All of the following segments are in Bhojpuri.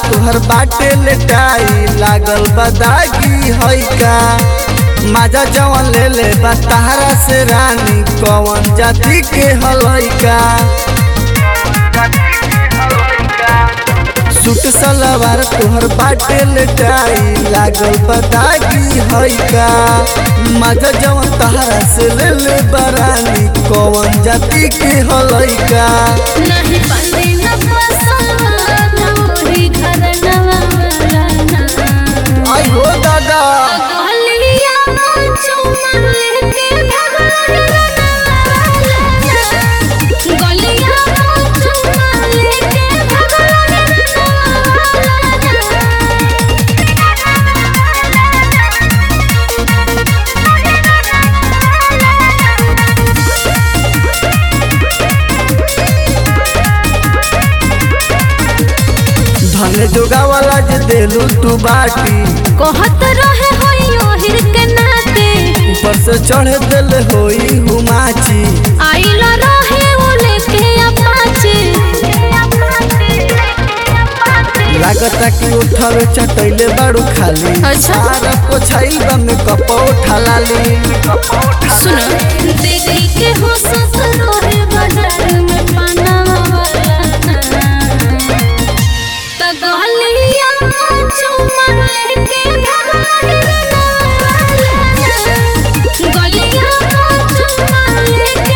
तुहर बाटे लेटाई लागल बदागी है का माजा जवन ले ले बा तहरा से रानी कौन जाति के हलैका सूट सलवार तुहर बाटे लेटाई लागल बदागी है का माजा जवन तहरा से ले ले बरानी कौन जाति के हलैका नहीं पाले न पसंद मोरी घर नवाना आई हो दादा गलिया चुमा लेके भगवान गलिया चुमा लेके धन जोगा वाला जे देलू तू बाटी कहत रहे होई ओहिर के नाते ऊपर से चढ़े दिल होई हुमाची आइल रहे वो लेके अपाचे लागता कि उठावे चटैले बाड़ू खाली अच्छा। सारा पोछाई बा में कप उठा लाली सुनो देखी के हो सस रहे बाजार में पाना वाला त गलिया चुमा लेके भगवान गलिया चुमा लेके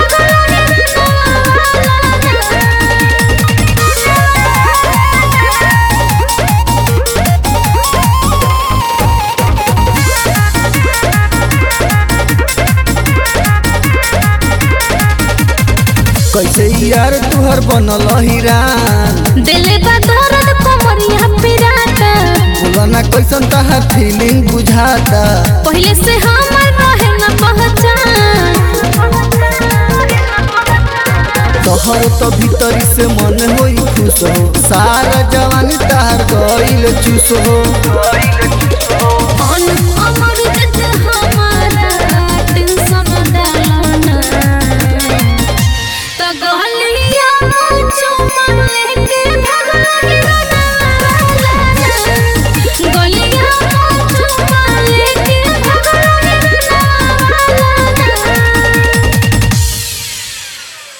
कैसे यार तुहर बनल हिरान दिल बा दर्द कोमरिया पिराता बोला ना कैसन तहार फीलिंग बुझाता पहले से हमर रहे न पहचान तोहर तो भीतरी से मन होई खुश हो सारा जवानी तार गईल चूस हो अन